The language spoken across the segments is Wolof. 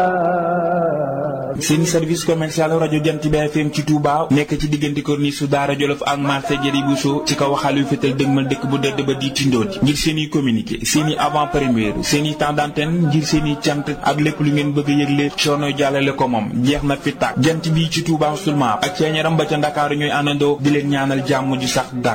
seen service commercial rajo Jant bi FM ci Touba nekk ci diggante corniche su Daara Jolof ak marché Jëri Bousso ci kaw xaalu fétal dëgmal dëkk bu dëdd ba di tindoon ngir seen i communiqué seen i avant première seen i temps d'antenne ngir seen i cant ak lépp lu ngeen bëgg a yëgle coono jàllale ko moom jeex na fi tàkk jant bi ci Touba seulement ak ceeñaram ba ca Ndakaaru ñooy àndandoo di leen ñaanal jàmm ju sax dàkk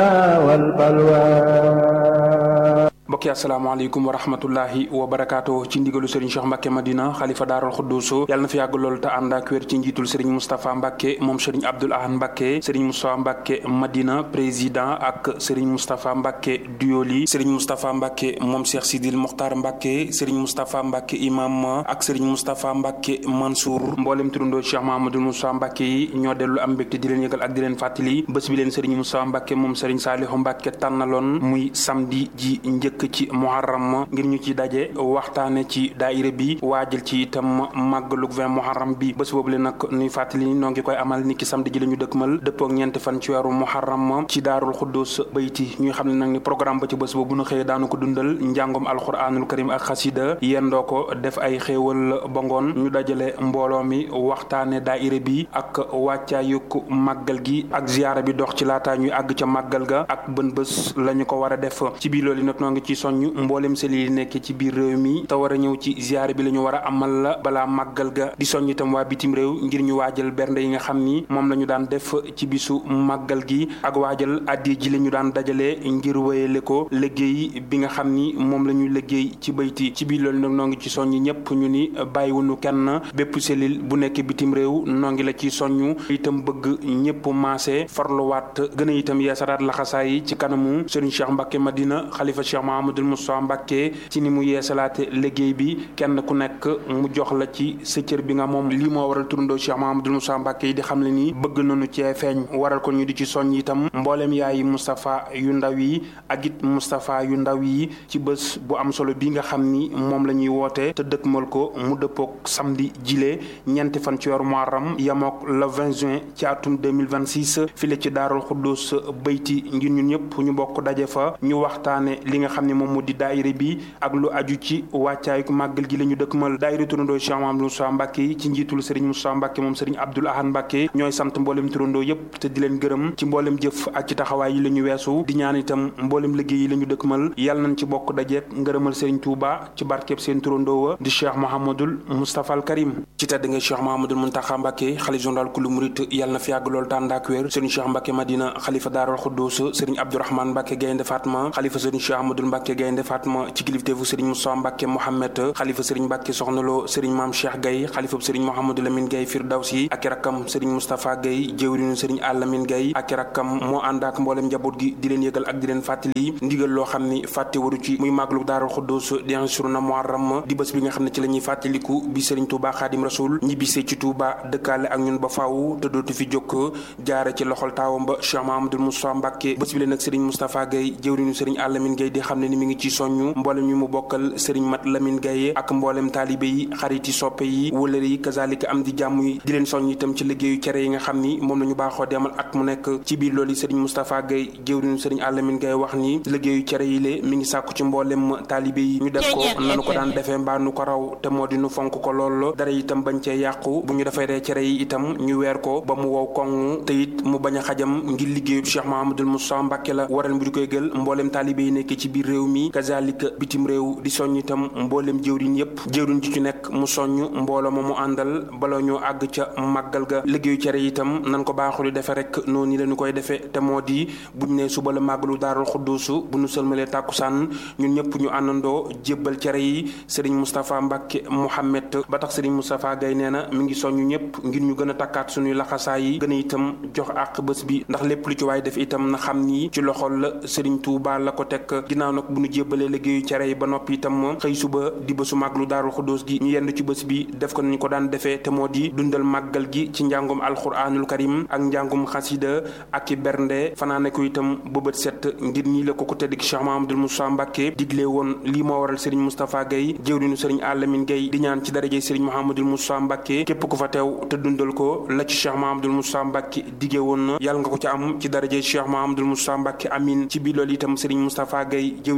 mbokk yi asalaamaaleykum wa rahmatullahi wa barakaatu ci ndigalu Serigne Cheikh Mbacke Madina xalifa daaral Xuddus yàlla na fi yàgg loolu te ànd ak wér ci njiitul Serigne Moustapha Mbacke moom Serigne Abdoul Ahad Mbacke Serigne Moustapha Mbacke Madina président ak Serigne Moustapha Mbacke Duyoli Serigne Moustapha Mbacke moom Cheikh Sidil Mokhtar Mbacke Serigne Moustapha Mbacke imam ak Serigne Moustapha Mbacke Mansour mboolem turandoo Cheikh Mahamadou Moustapha Mbacke yi ñoo dellu am mbégte di leen yëgal ak di leen fàttali bés bi leen Serigne Moustapha Mbacke moom Serigne Salihu Mbacke tànnaloon muy samedi ji njëkk ci muharram ngir ñu ci daje waxtaane ci daayira bi waajal ci itam màggalug vingt muharram bi bés boobu le nag nuy fàttali noo ngi koy amal ni ki samedi ji la ñu dëkkmal dëppook ñeenti fan ci weeru muharram ci daarul xuddus bayti ñuy xam ne nag ni programme ba ci bés boobu nu xëyee daanu ko dundal njàngom alquranul karim ak xasida yendoo ko def ay xéewal ba ngoon ñu dajale mbooloo mi waxtaane daayira bi ak wàccaayuk màggal gi ak ziyaara bi dox ci laataa ñuy àgg ca màggal ga ak bën bés la ñu ko war a def ci biir loolu nag noo ngi ci soññ mboolem seli yi nekk ci biir réew mi te war a ñëw ci ziyaare bi la ñu war a amal la balaa màggal ga di soññ itam waa bitim réew ngir ñu waajal bernde yi nga xam ni moom la ñu daan def ci bisu màggal gi ak waajal addi ji la ñu daan dajale ngir wéyale ko liggéey bi nga xam ni moom la ñu liggéey ci bayti ci biir loolu nag noo ngi ci soññ ñëpp ñu ni bàyyiwunu kenn bépp selil bu nekk bitim réew noo ngi la ci soññ itam bëgg ñëpp maase farluwaat gën a itam yeesaraat laxasaay yi ci kanamu Serigne Cheikh Mbacke Madina xalifa Cheikh Mahamadul Moussa Mbacke ci ni mu yeesalaate liggéey bi kenn ku nekk mu jox la ci sa cër bi nga moom lii moo waral turandoo Cheikh Mahamadul Moussa Mbacke yi di xam le ni bëgg nañu cee feeñ waral ko ñu di ci soññ itam mboolem yaayi Moustapha yu ndaw yi ak it Moustapha yu ndaw yi ci bés bu am solo bi nga xam ni moom la ñuy woote te dëkkmal ko mu dëppook samedi jile ñeenti fan ci weeru Muharram yamook le 20 juin ci atum 2026 file ci Daarul Xuddus bayti ngir ñun ñëpp ñu bokk daje fa ñu waxtaane li nga xam ne moom mu di daayira bi ak lu aju ci wàccaay màggal gi la ñu dëkkmal daayira turandoo Cheikh Mahamadou Moussa Mbacke yi ci njiitul Serigne Moussa Mbacke moom Serigne Abdoul Ahad Mbacke ñooy sant mboolem turandoo yépp te di leen gërëm ci mboolem jëf ak ci taxawaay yi la ñu weesu di ñaan itam mboolem liggéey yi la ñu dëkkmal yàlla nañ ci bokk dajeek ngërëmal Serigne Touba ci barkeeb seen turandoo wa di Cheikh Mouhamadoul Moustapha al Karim ci tedd nga Cheikh Mouhamadoul Mountakha Mbacke xalif général kulu murit yàlla na fi yàgg lool tànd ak wér Serigne Cheikh Mbacke Madina xalifa Daarul Xuddus Serigne Abdourahmane Mbacke Gaynde Fatma xalifa Serigne Cheikh Ahmadoul Mbacke Gaynde Fatma ci kilifteefu Serigne Moussa Mbacke Mohamed xalifa Serigne Mbacke Soxnalo Serigne Maam Cheikh Gaye xalifa Serigne Mouhamadou Lamine Gaye Firdawsi ak rakkam Serigne Moustapha Gaye jëwriñu Serigne Alamine Gaye ak rakkam moo ànd ak mboolem njaboot gi di leen yëgal ak di leen fàttali ndigal loo xam ni fàtte waru ci muy màggalu Daarul Xuddus di na Muharram di bés bi nga xam ne ci la ñuy fàttaliku bi Serigne Touba Xaadim Rasul ñibbisee ci Touba dëkkaale ak ñun ba faaw te dootu fi jokk jaare ci loxol taawam ba Cheikh Mahamadou Moussa Mbacke bés bi leen nag Serigne Moustapha Gaye jëwriñu Serigne Alamine Gaye di xam ne ni mi ngi ci soññu mboolem ñu mu bokkal Serigne Mat Lamine Gaye ak mboolem taalibe yi xariti soppe yi wëlëre yi kazalika am di jàmm yi di leen soññ itam ci liggéeyu cere yi nga xam ni moom la ñu baaxoo demal at mu nekk ci biir loolu Serigne Moustapha Gaye jëwriñu Serigne Alamine Gaye wax ni liggéeyu cere yi lée mi ngi sàkku ci mboolem taalibe yi ñu def ko nanu ko daan defee mbaa nu ko raw te moo di nu fonk ko lool dara itam bañ cee yàqu bu ñu defaree cere yi itam ñu weer ko ba mu wow koŋ te it mu bañ a xajam ngir liggéeyu Cheikh Mahamadul Moussa Mbacke la waral bu di koy gël mboolem taalibe yi nekk ci biir réew mi kazalika bitim réew di soññ itam mboolem jëwriñ yépp jëwriñ ci ci nekk mu soññ mbooloo ma mu àndal bala ñoo àgg ca màggal ga liggéeyu cere itam nan ko baaxul di defe rek noonu la ñu koy defee te moo di buñ ne suba la màggalu daarul xudduusu bu ñu sëlmalee tàkkusaan ñun ñëpp ñu àndandoo jébbal cere yi sëriñ Moustapha Mbacke Mouhamed ba tax sëriñ Moustapha Gaye nee na mi ngi soññ ñëpp ngir ñu gën a takkaat suñuy laxasaay yi gën a itam jox àq bés bi ndax lépp lu ci waay def itam na xam ni ci loxol la sëriñ Touba la ko teg ginnaaw nag bu ñu jébbalee liggéeyu cere yi ba noppi itam xëy suba di bésu màggalu daarul xudduus gi ñu yendu ci bés bi def ko nañu ko daan defee te moo di dundal màggal gi ci njàngum alxuraanul karim ak njàngum xasida ak i bernde fanaane ko itam bëbët set ngir nii la ko ko tedd ki Cheikh Mahamadul Moussa Mbacke digle woon lii moo waral Serigne Moustapha Gaye jëwriñu Serigne Alamine Gaye di ñaan ci daraje Serigne Mahamadul Moussa Mbacke képp ku fa teew te dundal ko la ci Cheikh Mahamadul Moussa Mbacke dige woon na yàlla nga ko ci am ci daraje Cheikh Mahamadul Moussa Mbacke amin ci biir loolu itam Serigne Moustapha Gaye jëwriñu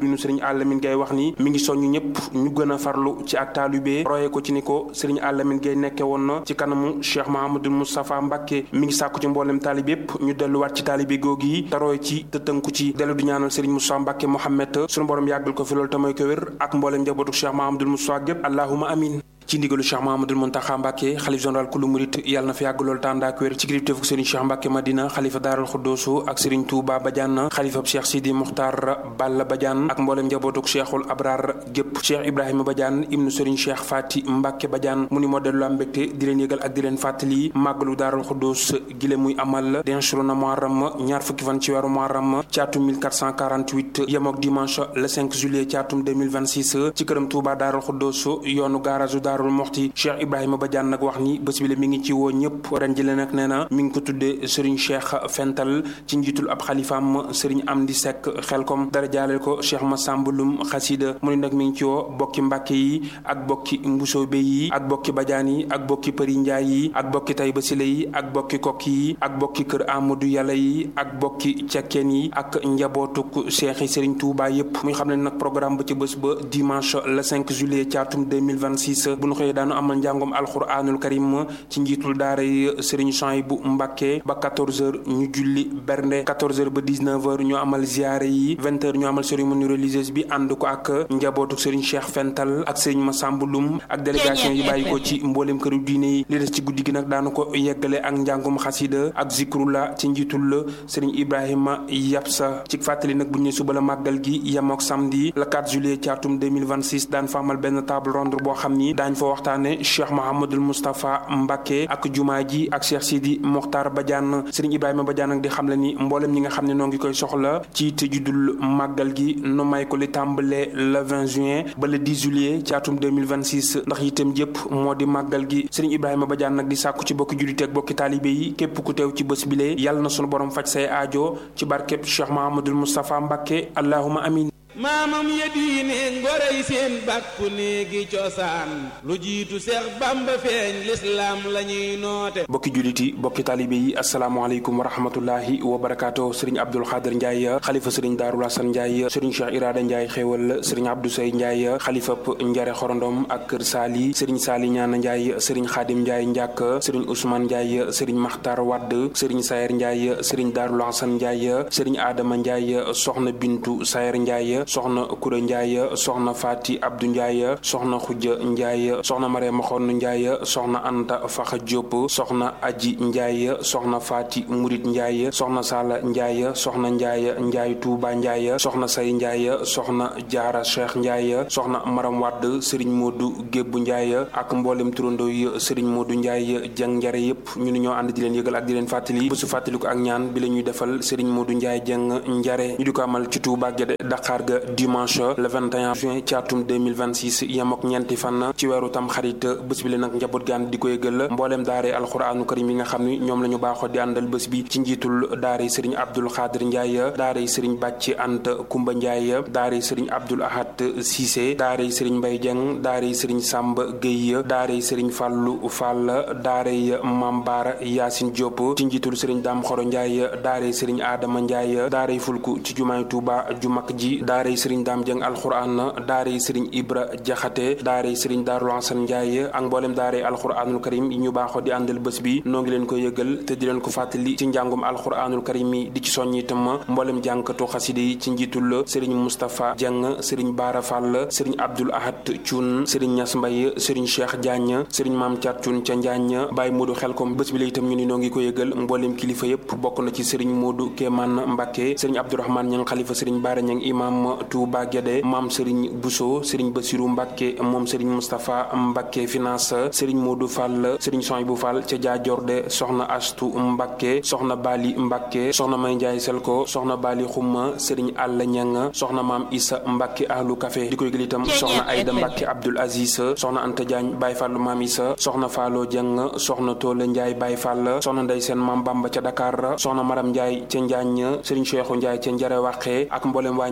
jëwrinu sëriñ Alamine Gaye wax ni mi ngi soññ ñëpp ñu gën a farlu ci ak taalibé royee ko ci ni ko sëriñ Alamine Gaye nekke woon na ci kanamu Cheikh Mahamadul Moustapha Mbacke mi ngi sàkku ci mboolem taalib yépp ñu delluwaat ci taalibé googu yi te roye ci te tënku ci dellu di ñaanal sëriñ Moustapha Mbacke Mohamed sunu borom yàggal ko fi loolu te may ko wér ak mboolem njabootu Cheikh Mahamadul Moustapha gépp allahuma amin ci ndigalu Cheikh Mahamadul Muntaxa Mbàkke xalif général kulu murit yàlla na fi yàgg lool tànd ak wér ci kilifteefu Serigne Cheikh Mbàkke Madina xalifa daaral xuddoosu ak Serigne Touba Badiane xalifab Cheikh Sidi Muxtaar Balla Badiane ak mboolem njabootuk Cheikhul Abrar gépp Cheikh Ibrahima Badiane ibnu Serigne Cheikh Fati Mbàkke Badiane mu ni moo dellu am mbégte di leen yëgal ak di leen fàttali màggalu daaral xuddoos gile muy amal denchru na Muharram ñaar fukki fan ci weeru Muharram ci atum 1448 yemook dimanche le 5 juillet ci atum 2026 ci këram Touba daaral xuddoos yoonu garage daarul moxti cheikh ibrahima badiane nag wax ni bés bi la mi ngi ci woo ñëpp ren ji la nag nee na mi ngi ko tuddee sëriñ cheikh fental ci njiitul ab xalifaam sëriñ amdi sekk xelkom dara jaaleel ko cheikh masambulum xasida mu ni nag mi ngi ci woo bokki mbàkke yi ak bokki mbusoobe yi ak bokki badiane yi ak bokki përi njaay yi ak bokki tay basile yi ak bokki kokki yi ak bokki kër amadou yàlla yi ak bokki cekkeen yi ak njabootuk cheikh yi sëriñ touba yépp muy xam ne nag programme ba ci bés ba dimanche le 5 juillet ci atum 2026 bu nu xëyee daanu amal njàngom alxuraanul karim ci njiitul daara yi sëriñ Chouaïb bu Mbàkke ba 14h ñu julli bernde 14h ba 19h ñu amal ziyaare yi 20h ñu amal cérémonie religieuse bi ànd ko ak njabootu sëriñ Cheikh Fental ak sëriñ Massamba Loum ak délégation yi bàyyi ko ci mboolem këru diine yi li des ci guddi gi nag daanu ko yeggale ak njàngom xasida ak zikrula ci njiitul sëriñ Ibrahima Yapsa ci fàttali nag bu ñu ne suba la màggal gi yemook samedi le 4 juillet ci atum 2026 daan fa amal benn table ronde boo xam ni daañ fa waxtaane cheikh mahamadul moustapha mbàkke ak jumaa ji ak cheikh sidi moxtar badiane sëriñ ibrahima badiane nag di xam le ni mboolem ñi nga xam ne noo ngi koy soxla ci te juddul màggal gi nu may ko li tàmbale le 20 juin ba le 10 juillet ci atum 2026 ndax itam jëpp moo di màggal gi sëriñ ibrahima badiane nag di sàkku ci bokki jullite ak bokki taalibe yi képp ku teew ci bés bile yàlla na sunu borom faj say aajo ci barkeb cheikh mahamadul moustapha mbàkke allahuma amin maamam ya diine ngorey seen bàkku néegi cosaan lu jiitu seex bamba feeñ lislaam la ñuy noote bokki jullit yi bokki taalibe yi asalaamaaleykum wa rahmatullahi wa barakaatu sëriñ abdul xaadir njaay xalifa sëriñ daarul hasan njaay sëriñ cheikh iraada njaay xéewal sëriñ abdou say njaay xalifap njare xorondom ak kër saali sëriñ saali ñaana njaay sëriñ xaadim njaay njàkk sëriñ ousmane njaay sëriñ maxtar wadd sëriñ sayer njaay sëriñ daarul hasan njaay sëriñ aadama njaay soxna bintu sayer njaay soxna kura njaay soxna faati abdu njaay soxna xujja njaay soxna mareema xonn njaay soxna anta faxa jóob soxna aji njaay soxna faati murit njaay soxna sala njaay soxna njaay njaay tuuba njaay soxna say njaay soxna jaara cheikh njaay soxna maram wadd sëriñ moodu gébbu njaay ak mboolem turandoo yi sëriñ moodu njaay jeng njare yépp ñu ni ñoo ànd di leen yëgal ak di leen fàttali bésu fàttaliku ak ñaan bi la ñuy defal sëriñ moodu njaay jeng njare ñu di ko amal ci tuuba gede daqaar ga dimanche le 21 juin ci atum 2026 yem ak ñeenti fan ci weeru tam xarit bés bi la nag njaboot gaan di ko yëgal mbooleem daare alxuraanu karim yi nga xam ni ñoom la ñu baaxoo di àndal bés bi ci njiitul daare sëriñ abdul xaadir njaay daare sëriñ bàcci ant kumba njaay daare sëriñ abdul ahad siise daare sëriñ mbay jeng daare sëriñ sàmb géy daare sëriñ fàllu fall daare mam baara yaasin diop ci njiitul sëriñ daam xoro njaay daare sëriñ aadama njaay daare fulku ci jumaay tuuba ju mag ji daaray sëriñ daam jëng alxuraan daaray sëriñ ibra jaxate daaray sëriñ daarul hasan njaay ak mboolem daaray alxuraanul karim yi ñu baaxoo di àndal bés bi noo ngi leen ko yëgal te di leen ko fàttali ci njàngum alxuraanul karim yi di ci soññ itam mboolem jànkatu xaside yi ci njiitul sëriñ moustapha jëng sëriñ baara fall sëriñ abdul ahad cuun sëriñ ñas mbay sëriñ cheikh diagne sëriñ maam caat cuun ca njaañ bàyyi moodu xelkom bés bi la itam ñu ni noo ngi ko yëgal mboolem kilifa yépp bokk na ci sëriñ moodu kéemaan mbàkke sëriñ abdourahmaan ñang xalifa sëriñ baara ñang imam Touba Guédé maam Serigne Bousso Serigne Bassirou Mbacke moom Serigne Moustapha Mbacke finance Serigne Modou Fall Serigne Sohaibou Fall ca Jaajorde soxna Astu Mbacke soxna Bali Mbacke soxna May Ndiaye Selko soxna Bali Xuma Serigne Alla Ñang soxna maam Issa Mbacke ahlu café di koy gël itam soxna Aïda Mbacke Abdoul Aziz soxna Anta Diagne Baye Fallu maam Issa soxna Fallo Dieng soxna Tola Ndiaye Baye Fall soxna Ndey Seen maam Bamba ca Dakar soxna Maram Ndiaye ca Njaañ Serigne Cheikhou Ndiaye ca Njare Waqe ak mboolem waa Njare Waqe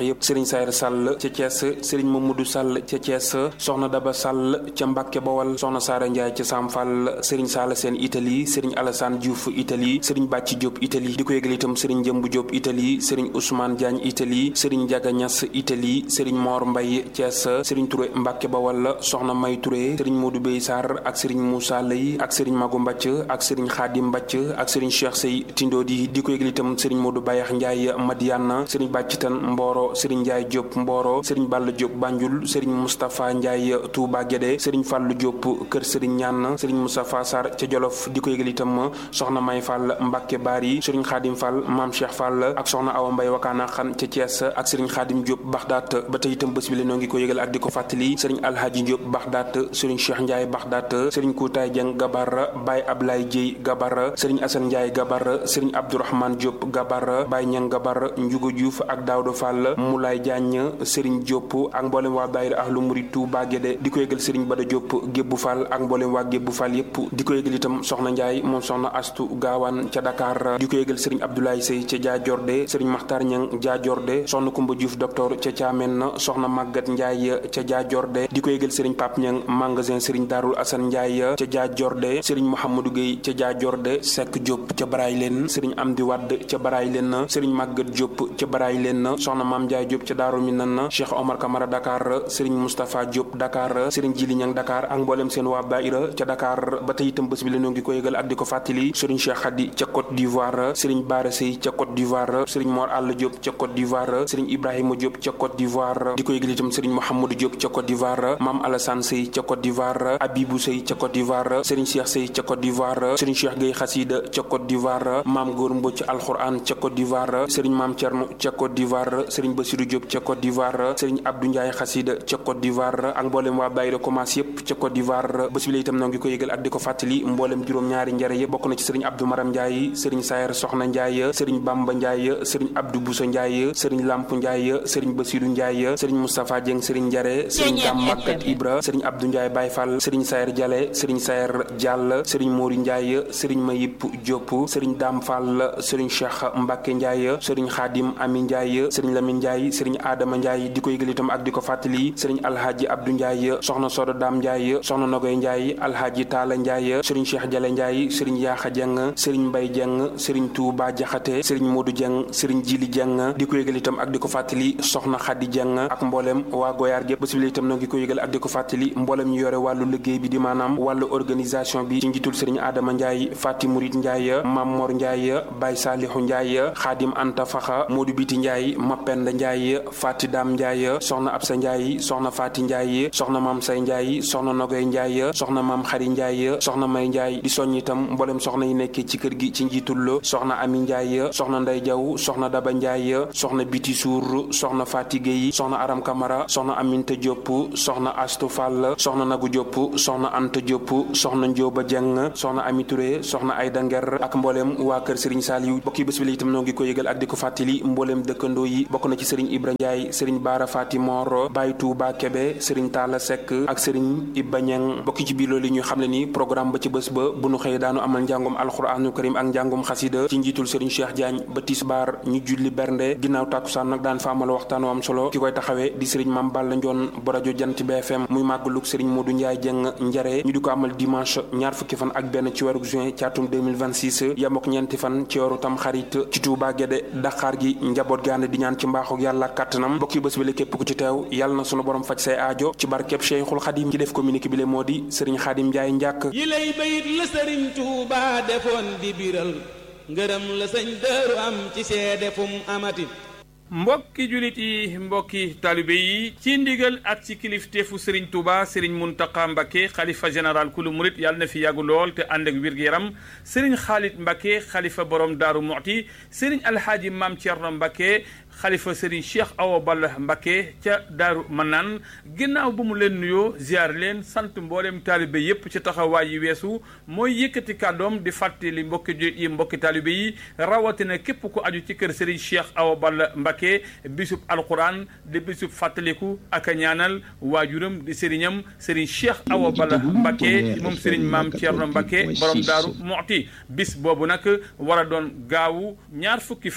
yëpp sëriñ Sayr Sall ca Thiès sëriñ Mamadou Sall ca Thiès soxna Daba Sall ca Mbàkke Bawal soxna Saara Ndiaye ca Sam Fall sëriñ Sall seen Italie sëriñ Alassane Diouf Italie sëriñ Bàcci Diop Italie di ko yëgal itam sëriñ Jëmbu Diop Italie sëriñ Ousmane Diagne Italie sëriñ Ndiaga Niass Italie sëriñ Mor Mbaye Thiès sëriñ Touré Mbàkke Bawal soxna May Touré sëriñ Modou Bey Sarr ak sëriñ Moussa Lay ak sëriñ Magu Mbacc ak sëriñ Khadim Mbacc ak sëriñ Cheikh Sey Tindodi di ko yëgal itam sëriñ Modou Bayax Ndiaye Madiana sëriñ Bàccitan Mboro sëriñ Ndiaye Diop Mboro sëriñ Balla Diop Banjul sëriñ Moustapha Ndiaye Touba Guédé sëriñ Fallou Diop kër sëriñ Ñaan sëriñ Moustapha Sarr ca Jolof di ko yëgal itam soxna May Fall Mbacke Bari sëriñ Khadim Fall Maam Cheikh Fall ak soxna Awa Mbay Wakaana Xan ca Thiès ak sëriñ Khadim Diop Baxdaat ba tey itam bés bi la noo ngi ko yëgal ak di ko fàttali sëriñ Alhaji Diop Baxdaat sëriñ Cheikh Ndiaye Baxdaat sëriñ Koutaay Dieng Gabar Baye Ablaye Dieye Gabar sëriñ Assane Ndiaye Gabar sëriñ Abdourahmane Diop Gabar Baye Ñang Gabar Ndiouga Diouf ak Daouda Fall Moulay Diagne sëriñ Diop ak mboolem waa daayira Ahlu Murid Touba Guédé di ko yëgal sëriñ Bada Diop Gébbu Fall ak mboolem waa Gébbu Fall yépp di ko yëgal itam soxna Ndiaye moom soxna Astu Gaawaan ca Dakar di ko yëgal sëriñ Abdoulaye Sey ca Diadiordé sëriñ Makhtar Ñang Diadiordé soxna Kumba Diouf docteur ca Thiamène soxna Maguette Ndiaye ca Diadiordé di ko yëgal sëriñ Pape Ñang magasin sëriñ Darul Assane Ndiaye ca Diadiordé sëriñ Mouhamadou Gueye ca Diadiordé Seck Diop ca Baraay leen sëriñ Amdi Wadd ca Baraay leen sëriñ Maguette Diop ca Baraay leen soxna Maam Ndiaye Diop ca Daaru Minan Cheikh Omar Camara Dakar sëriñ Moustapha Diop Dakar sëriñ Jili Ñang Dakar ak mboolem seen waa Daïra ca Dakar ba tey itam bés bi la ñoo ngi ko yëgal ak di ko fàttali sëriñ Cheikh Khady ca Côte d'Ivoire sëriñ Bara Sey ca Côte d'Ivoire sëriñ Mor Alla Diop ca Côte d'Ivoire sëriñ Ibrahima Diop ca Côte d'Ivoire di ko yëgal itam sëriñ Mouhamadou Diop ca Côte d'Ivoire Maam Alassane Sey ca Côte d'Ivoire Abibou Sey ca Côte d'Ivoire sëriñ Cheikh Sey ca Côte d'Ivoire sëriñ Cheikh Gueye Xasida ca Côte d'Ivoire Maam Góor Mbocc Alxuraan ca Côte d'Ivoire sëriñ Maam Thierno ca Côte d'Ivoire sëriñ Bassirou Diop ca Côte d'Ivoire sëriñ Abdou Ndiaye Xasida ca Côte d'Ivoire ak mboolem waa Daïra Commence yépp ca Côte d'Ivoire bés bi la itam noo ngi ko yëgal ak di ko fàttali mboolem juróom-ñaari njare yëpp bokk na ci sëriñ Abdou Maram Ndiaye sëriñ Sayer Soxna Ndiaye sëriñ Bamba Ndiaye sëriñ Abdou Bousso Ndiaye sëriñ Lamp Ndiaye sëriñ Bassirou Ndiaye sëriñ Moustapha Dieng sëriñ Njare sëriñ Dam Makkat Ibra sëriñ Abdou Ndiaye Baye Fall sëriñ Sayer Diale sëriñ Sayer Diall sëriñ Mori Ndiaye sëriñ Mayip Diop sëriñ Dam Fall sëriñ Cheikh Mbacke Ndiaye sëriñ Khadim Ami Ndiaye sëriñ Lamine Ndiaye sëriñ Adama Ndiaye di ko yëgal itam ak di ko fàttali sëriñ Alhaji Abdou Ndiaye soxna Sodo Dam Ndiaye soxna Nogoy Ndiaye Alhaji Talla Ndiaye sëriñ Cheikh Diale Ndiaye sëriñ Yaaxa Dieng sëriñ Mbay Dieng sëriñ Touba Jaxate sëriñ Modou Dieng sëriñ Jili Dieng di ko yëgal itam ak di ko fàttali soxna Khady Dieng ak mboolem waa Goyaar gépp bés bi la itam noo ngi ko yëgal ak di ko fàttali mboolem ñu yore wàllu liggéey bi di maanaam wàllu organisation bi ci njiitul sëriñ Adama Ndiaye Fati Murid Ndiaye Mam Mor Ndiaye Baye Salihu Ndiaye Khadim Anta Faxa Modou Biti Ndiaye Mapenda Ndiaye Fati Dam Ndiaye soxna Absa Ndiaye soxna Fati Ndiaye soxna Mam Say Ndiaye soxna Nogoy Ndiaye soxna Mam Xari Ndiaye soxna May Ndiaye di soññ itam mboolem soxna yi nekkee ci kër gi ci njiitul soxna Ami Ndiaye soxna Ndey Jaw soxna Daba Ndiaye soxna Biti Suur soxna Fati Gueye soxna Aram Kamara soxna Aminta Diop soxna Astu Fall soxna Nagu Diop soxna Anta Diop soxna Njóoba Jeng soxna Ami Touré soxna Ayda Nger ak mboolem waa kër Serigne Saliou bokki bés bi la itam noo ngi ko yëgal ak di ko fàttali mboolem dëkkandoo yi bokk na ci Serigne Ibra Ndiaye Serigne Bara Fati Mor Baye Touba Kebe Serigne Talla Seck ak Serigne Ibba Ñeng bokki ci biir loolu ñu xam ne ni programme ba ci bés ba bu nu xëyee daanu amal njàngum alxuraanu karim ak njàngum xasida ci njiitul Serigne Cheikh Diagne ba tisbaar ñu julli bernde ginnaaw tàkkusaan nag daan fa amal waxtaan am solo ki koy taxawee di Serigne Mame Balla Ndione bu rajo Jant BFM muy màggalug Serigne Modou Ndiaye Dieng njare ñu di ko amal dimanche ñaar fukki fan ak benn ci weeru juin ci atum 2026 yemook ñeenti fan ci weeru tam xarit ci Touba Guédé Dakar gi njaboot gaande di ñaan ci mbaaxu yàlla kàttanam bokki bés bi la képp ku ci teew yàlla na sunu borom faj say aajo ci barkeb Cheikhul Khadim ci def communiqué bi le moo di Serigne Khadim Ndiaye njàkk yi lay bayit la sëriñ Tuuba defoon di biral ngërëm la sëñ dëru am ci seede fu mu amati mbokki julit yi mbokki taalibe yi ci ndigal ak ci kilifteefu Serigne Touba Serigne Mountakha Mbacké xalifa général kulu murit yàlla na fi yàggu lool te ànd ak wér-gu-yaram Serigne Khalid Mbacké xalifa borom Daaru Muxti Serigne Alhaaji Maam Thierno Mbacké xalifa Serigne Cheikh Awa Balla Mbacké ca Daaru Manaan ginnaaw bu mu leen nuyoo ziar leen sant mboolem taalibe yépp ci taxawaay yi weesu mooy yëkkati kàddoom di fàttali mbokki julit yi mbokki taalibe yi rawatina képp ku aju ci kër Serigne Cheikh Awa Balla Mbacké bisub alquran di bisub fàttaliku ak a ñaanal waajuram di sëriñam sëriñ Cheikh Awa Balla Mbacké moom sëriñ maam Thierno Mbacké borom daaru Muxti bis boobu nag war a doon gaawu ñaar fukki fan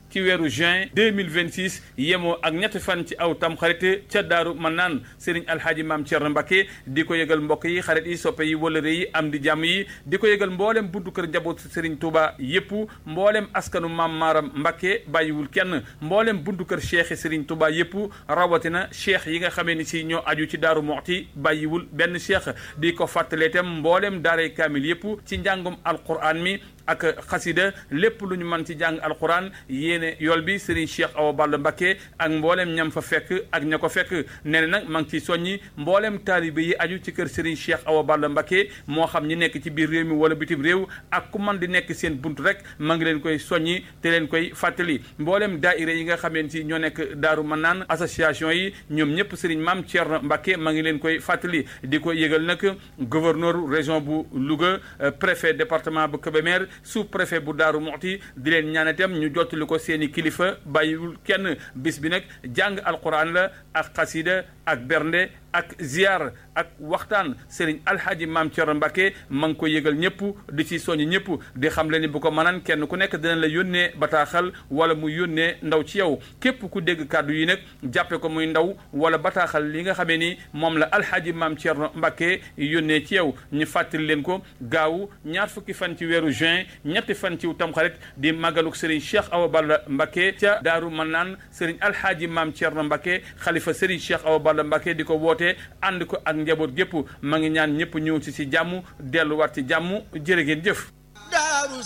ci weeru juin 2026 yemoo ak ñetti fan ci aw tamxarit ca daaru man naan sëriñ alhaaji maam Thierno Mbacke di ko yëgal mbokk yi xarit yi soppe yi wëlëre yi am di jàmm yi di ko yëgal mboolem buntu kër njaboot sëriñ Touba yépp mboolem askanu maam Maaram Mbacke bàyyiwul kenn mboolem buntu kër cheikh sëriñ Touba yépp rawatina cheikh yi nga xamee ni si ñoo aju ci daaru moxti bàyyiwul benn cheikh di ko fàttalee itam mboolem daaray kaamil yépp ci njàngum alquran mi ak xasida lépp lu ñu mën ci jàng alquran yéene yool bi Serigne Cheikh Awa Balla Mbacké ak mboolem ñam fa fekk ak ña ko fekk nee na nag maa ngi ciy soññi mboolem taalibe yi aju ci kër Serigne Cheikh Awa Balla Mbacké moo xam ñi nekk ci biir réew mi wala bitim réew ak ku man di nekk seen bunt rek maa ngi leen koy soññi te leen koy fàttali mboolem daaira yi nga xameen si ñoo nekk daaru mën naan association yi ñoom ñëpp Serigne Mame Thierno Mbacké maa ngi leen koy fàttali di ko yëgal nag gouverneur région bu Louga préfet département bu Kébémer sous préfet bu Daaru Muxti di leen ñaan itam ñu jottali ko seeni kilifa bàyyiwul kenn bis bi nag jàng alquran la ak xasida ak bernde ak ziar ak waxtaan Serigne Alhaji Maam Thierno Mbacke ma ngi ko yëgal ñëpp di ci soññ ñëpp di xam le ni bu ko mënaan kenn ku nekk dina la yónnee bataaxal wala mu yónnee ndaw ci yow képp ku dégg kàddu yi nag jàppe ko muy ndaw wala bataaxal li nga xamee ni moom la Alhaji Maam Thierno Mbacke yónnee ci yow ñu fàttali leen ko gaaw ñaar fukki fan ci weeru juin ñetti fan ci tamxarit di màggaluk Serigne Cheikh Awa Balla Mbacke ca Daaru Manaan Serigne Alhaji Maam Thierno Mbacke xalifa Serigne Cheikh Awa Balla Mbacke di ko woote ànd ko ak njaboot gépp ma ngi ñaan ñëpp ñëw ci ci jàmm delluwaat ci jàmm jërë ngeen jëf